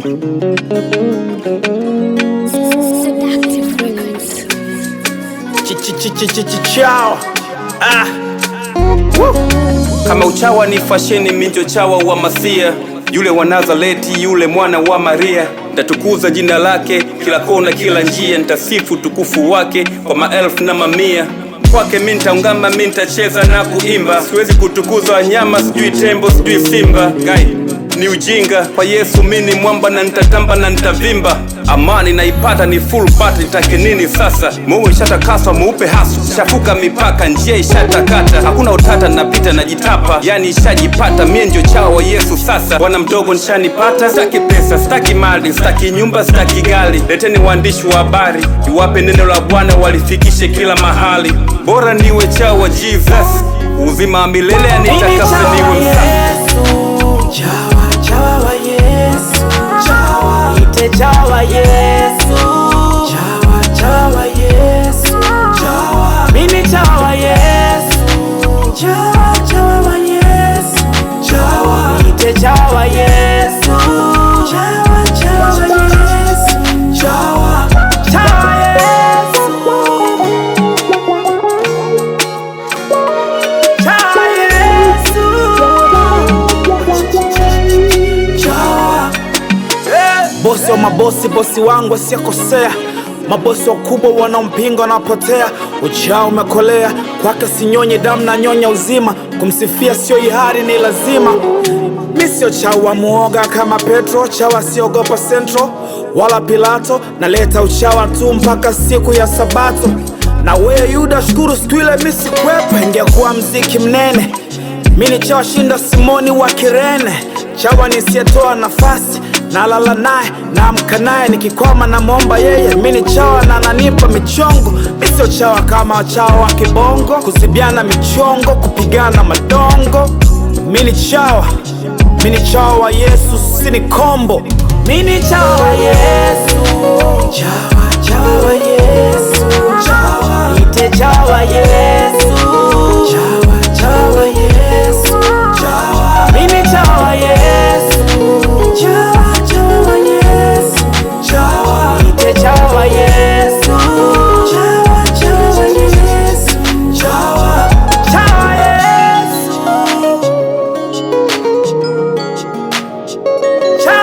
Seductive Records. chao ah. Woo. kama uchawa ni fasheni minjo chawa wa masia yule wa nazareti yule mwana wa maria ntatukuza jina lake kila kona kila njia ntasifu tukufu wake kwa maelfu na mamia kwake mi ntaungama mi ntacheza na kuimba siwezi kutukuza wanyama sijui tembo sijui simba Gai ni ujinga kwa yesu mi ni mwamba na nitatamba na nitavimba amani naipata ni full part nitake nini sasa mungu ishatakaswa mweupe hasu shafuka mipaka njia ishatakata hakuna utata napita najitapa yani ishajipata mie ndio chao wa yesu sasa bwana mdogo nishanipata staki pesa staki mali staki nyumba staki gali leteni waandishi wa habari iwape neno la bwana walifikishe kila mahali bora niwe chao wa jesus uzima wa milele anitakasaniwe msasa Chawa, chawa wa Yesu. Chawa. Ite chawa Yesu. Chawa, chawa Yesu. Chawa. Mimi chawa Yesu. Chawa, chawa wa Yesu. Chawa. Ite chawa Yesu. Chawa, chawa Yesu. Chawa. Chawa Yesu. Chawa Yesu. Chawa. bosi wa mabosi, bosi wangu asiyekosea, mabosi wakubwa wanaompinga wanapotea. Ujao umekolea kwake, sinyonye damu na nyonya uzima, kumsifia sio ihari, ni lazima. Mi sio chawa muoga kama Petro, chawa siogopa Central wala Pilato, naleta uchawa tu mpaka siku ya Sabato. Na wewe Yuda, shukuru siku ile mi sikwepo, ingekuwa mziki mnene mi ni chawa shinda Simoni wa Kirene, chawa nisiyetoa nafasi nalala naye naamka naye nikikwama namwomba yeye. Mi ni chawa na ananipa michongo, mi sio chawa kama wachawa wa kibongo, kuzibiana michongo, kupigana madongo. Mi ni chawa, mi ni chawa wa Yesu, si ni kombo. Mini chawa Yesu Chawa, chawa wa Yesu Chawa Ite chawa Yesu Chawa, chawa Yesu Chawa Mini chawa Yesu Chawa, chawa wa Yesu Chawa Ite chawa Yesu Chawa, chawa wa Yesu Chawa Chawa Yesu Chawa